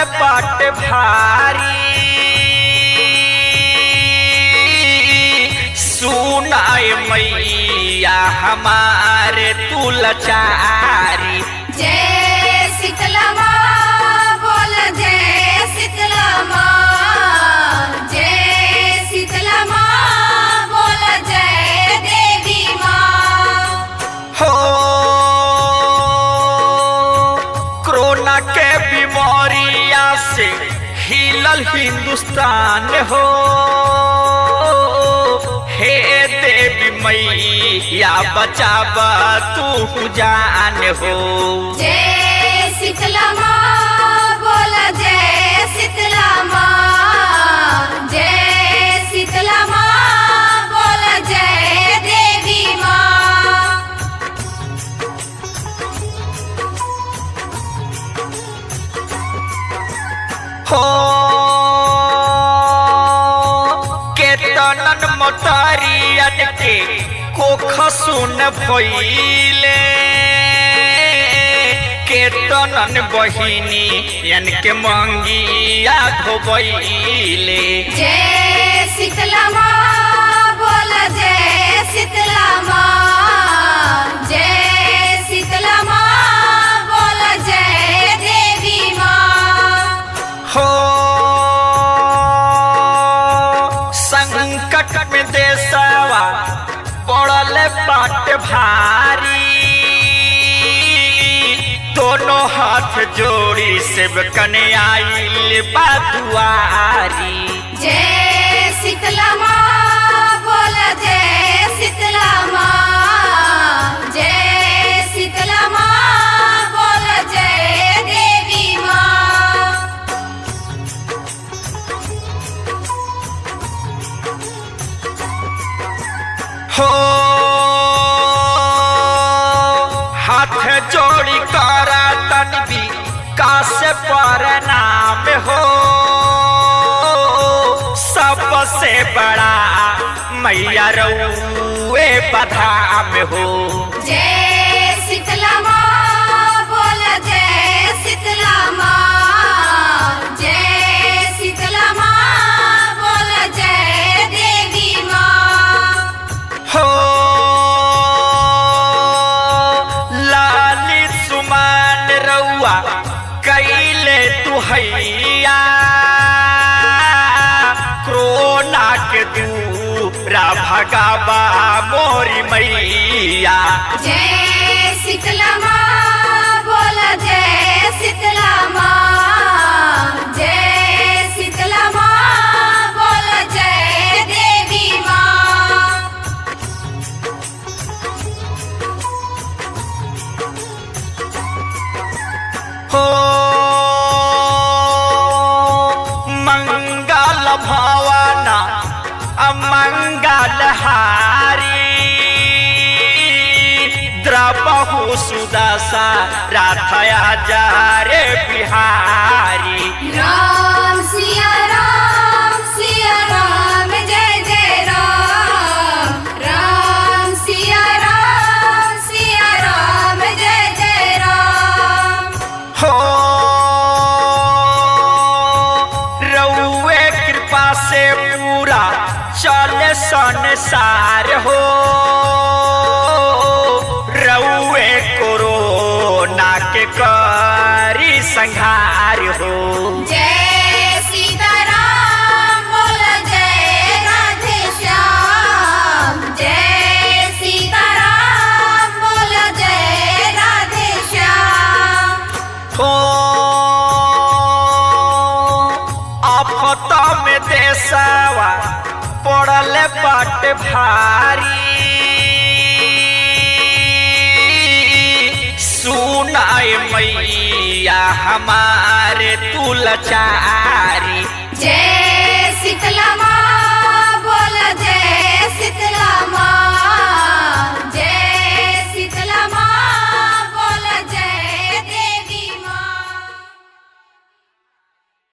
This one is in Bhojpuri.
बाट भारी सुनाए मैया हमारे तुलचारी जय शीतला माँ बोल जय शीतला माँ जय शीतला माँ बोल जय देवी माँ हो कोरोना के बीमारिया से हिलल हिंदुस्तान हो हे देवी मैया बचावा तू जान हो जय शीतला माँ बोल जय शीतला माँ जय शीतला माँ बोल जय देवी माँ हो केतनन मोटरियन के कोख सुन भइले केतनन बहिनी यन के मंगिया धोबइले जय शीतला माँ बोल जय शीतला माँ जय शीतला माँ बोल जय देवी माँ हो संकट में देशवा पड़ल बाट भारी दोनों हाथ जोड़ी सेब कन्याइल बादुआरी जय शीतला माँ बोल जय शीतला माँ जय शीतला माँ बोल जय देवी माँ हो हाथ जोड़ी कर तनबी कासे पर नाम हो सबसे बड़ा मैया रउए बधाम हो जय शीतला माँ बोल जय शीतला माँ जय शीतला माँ बोल जय देवी माँ हो लाली सुमान रउआ कैले तुहैया कोरोना के दूरा भगाबा मोरी मैया जय शीतला माँ बोल जय शीतला माँ जय शीतला माँ बोल जय देवी माँ हो मंगल भवना अमंगल हारी द्रबहु सुदशा राथया जारे बिहारी राम सिया राम सिया राम जय जय राम राम सिया राम सिया राम जय जय राम हो रउए कृपा से पूरा चले संसार हो रउए कोरोना के करी संहार हो जय सीताराम बोल जय राधे श्याम जय सीताराम बोल जय राधे श्याम हो आफत में देशवा पड़ल बाट भारी सुनाए मैया हमारे तुलचारी